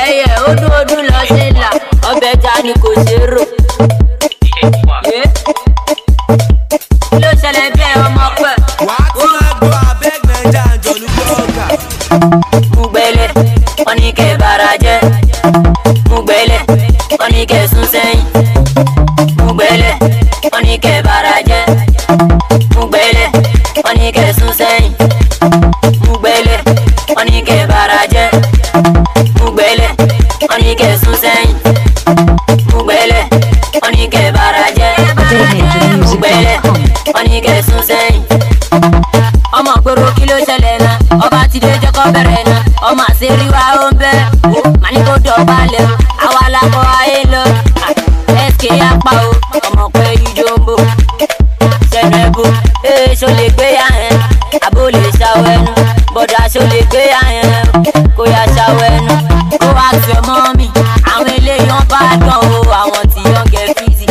ẹyẹ ọdún ọdún lọ sí là ọbẹ̀ já ni kò ṣe é rò. Yé. kí ló ṣẹlẹ̀ bí ẹ ọmọ pẹ̀. wà á ti máa gbọ́ abeg naija àjọlù blọ́ọ̀gà. Mugbele, wọ́n ní kẹ́ bara jẹ́. Mugbele, wọ́n ní kẹ́ sún sẹ́yìn. Mugbele, wọ́n ní kẹ́ bara jẹ́. Mugbele, wọ́n ní kẹ́ sún sẹ́yìn. Mugbele, wọ́n ní kẹ́ bara jẹ́. Mugbele, wọ́n ní kẹ́ sún sẹ́yìn. Mugbele, wọ́n ní kẹ́ bara jẹ́. Mugbele, wọ́n ní kẹ́ sún sẹ́yìn ọmọ gbòòrò kí ló ṣẹlẹ̀ náà ọba ti dé jẹ́kọ́ bẹ̀rẹ̀ náà ọmọ àṣírí wa ó ń bẹ́ màá ní kó dọ̀bálẹ̀ o àwa lakọ ayé lọ sk apá o ọmọ pé ijó ń bò sẹ́nu ẹ̀bù ee ṣó lè gbé yà hẹ́n àbó lè ṣàwọ̀ ẹnu bọ̀dà ṣó lè gbé yà hẹ́n kó yà ṣàwọ̀ ẹnu kó wá tu ẹ̀ mọ́ mi àwọn eléyìí wọn bá dán o àwọn tí yọ̀ ń gẹ̀ fíìsì.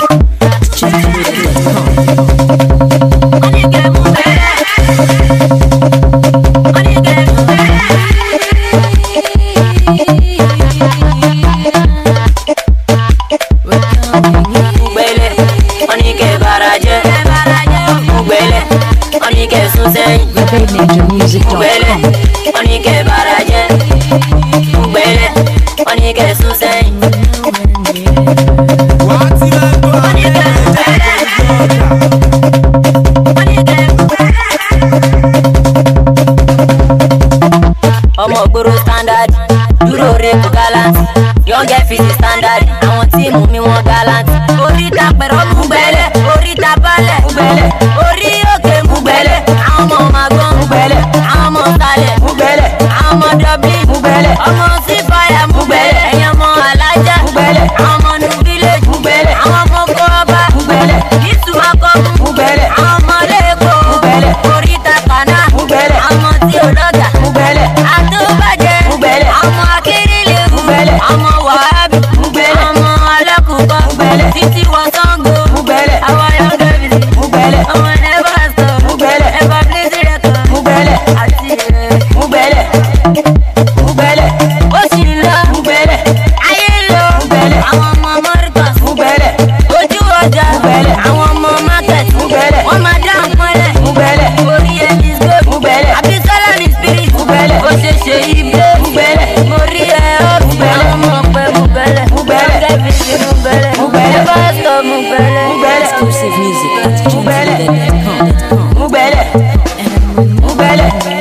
Wọ́n ní kẹ́ mú bẹ́ẹ̀. Mugbele, wọ́n ní kẹ́ bara jẹ́. Mugbele, wọ́n ní kẹ́ sún sẹ́yìn. Mugbele, wọ́n ní kẹ́ bara jẹ́. Mugbele, wọ́n ní kẹ́ sún sẹ́yìn. wà á ti máa gbọ́ abeg naija àjọlù blọ́ọ̀gà. ọmọ gbòòrò standard dúró re kò gallant yọ̀ǹgẹ̀ fìsì standard àwọn tíìmù mi wọ́n gallant. oríta pẹ̀rọ Mugbele oríta balẹ̀ Mugbele orí òkè Mugbele àwọn ọmọ magbọ́n Mugbele àwọn ọmọ sálẹ̀ Mugbele àwọn ọmọ dublin Mugbele ọmọ sífàyà Mugbele ẹ̀yàn ọmọ alájà Mugbele àwọn ọmọ new village Mugbele àwọn ọmọ kọ́ọ́bà Mugbele yíṣu akọ́kùn Mugbele àwọn ọmọ lẹ́kọ̀ọ́ Mugbele oríta kaná Mugbele àwọn ọmọ tí ò lọ́gà Mugbele àtúbàjẹ́ Mugbele àwọn akérèlé Mugbele àwọn wàhábì Mugbele àwọn alákùkọ Mugbele títí wọ Ṣàngó Mugbele àwọn ayọ̀dẹ̀ bìsì Mugbele àwọn ẹ̀fọ́ sọ Mugbele ẹ̀fọ́ bílísì rẹ̀ kan Mugbele àti ẹ̀ Mugbele Mugbele ó sì ń lọ Mugbele ayé ń lọ Mugbele àwọn ọmọ Mọ́ríkọ̀s Mugbele ojú ọjà Mugbele àwọn ọmọ market Mugbele wọ́n máa dá nǹkanlẹ̀ Mugbele orí ẹni gbé Mugbele àbísọ́lá ní spirit Mugbele ó ṣe ṣe ibé Mugbele mo rí ẹ ọ́ Mugbele àwọn ọmọ ọ̀pẹ Mugbele Mugbele kẹ́bíìsì Mugbele Mugbele pásítọ̀ Mugbele Mugbele Exclusive music at Mugbele gtv.com. Mugbele Mugbele